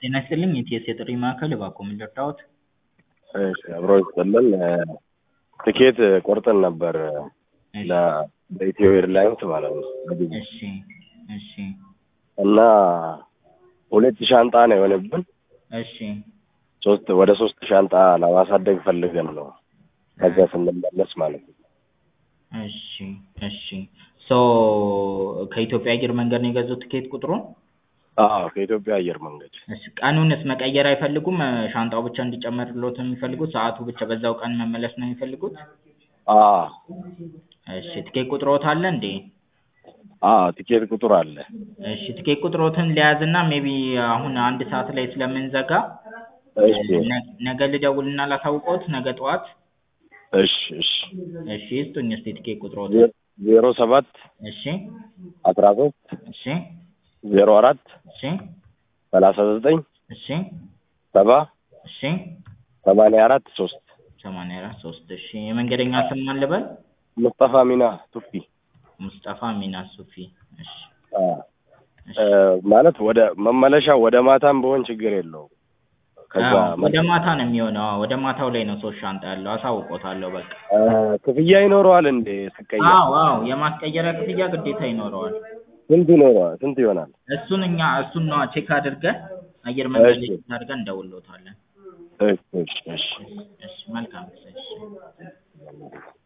ጤና ይስጥልኝ የኢቲኤስ የጥሪ ማዕከል እባክዎ ምን ልርዳዎት? እሺ አብሮ ይስጥልን ትኬት ቆርጠን ነበር እሺ ለ በኢትዮ ኤርላይንስ ማለት ነው በጊዜ እሺ እሺ እና ሁለት ሻንጣ ነው የሆነብን እሺ ሶስት ወደ ሶስት ሻንጣ ለማሳደግ ፈልገን ነው ከዛ ስንመለስ ማለት ነው እሺ እሺ ሶ ከኢትዮጵያ አየር መንገድ ነው የገዙት ትኬት ቁጥሩን? አዎ ከኢትዮጵያ አየር መንገድ እሺ ቀኑንስ መቀየር አይፈልጉም? ሻንጣው ብቻ እንዲጨመርልዎት ነው የሚፈልጉት? ሰዓቱ ብቻ በዛው ቀን መመለስ ነው የሚፈልጉት? አዎ እሺ ትኬት ቁጥርዎት አለ እንዴ? አዎ ቲኬት ቁጥር አለ እሺ ትኬት ቁጥርዎትን ልያዝና ሜይቢ አሁን አንድ ሰዓት ላይ ስለምንዘጋ እሺ ነ- ነገ ልደውልና ላሳውቅዎት ነገ ጠዋት? እሺ እሺ እሺ ይስጡኝ እስኪ ትኬት ቁጥርዎትን። ዜ- ዜሮ ሰባት እሺ አስራ ሶስት እሺ ዜሮ አራት እሺ ሰላሳ ዘጠኝ እሺ ሰባ እሺ ሰማንያ አራት ሶስት ሰማንያ አራት ሶስት እሺ የመንገደኛ ስም ማን ልበል? ሙስጠፋ ሚና ቱፊ ሙስጠፋ ሚና ሱፊ እሺ አ እሺ እ ማለት ወደ መመለሻ ወደ ማታም ቢሆን ችግር የለውም ከዛ አዎ ወደ ማታ ነው የሚሆነው አዎ ወደ ማታው ላይ ነው ሶስት ሻንጣ ያለው አሳውቅዎታለሁ በቃ እ ክፍያ ይኖረዋል እንዴ ስቀየር አዎ አዎ የማስቀየሪያ ክፍያ ግዴታ ይኖረዋል ስንት ይኖረዋል ስንት ይሆናል እሱን እኛ እሱን ነዋ ቼክ አድርገን አየር መንገድ ላይ እሺ ቼክ አድርገን እንደውልዎታለን እሺ እሺ እሺ እሺ እሺ መልካም ጊዜ እሺ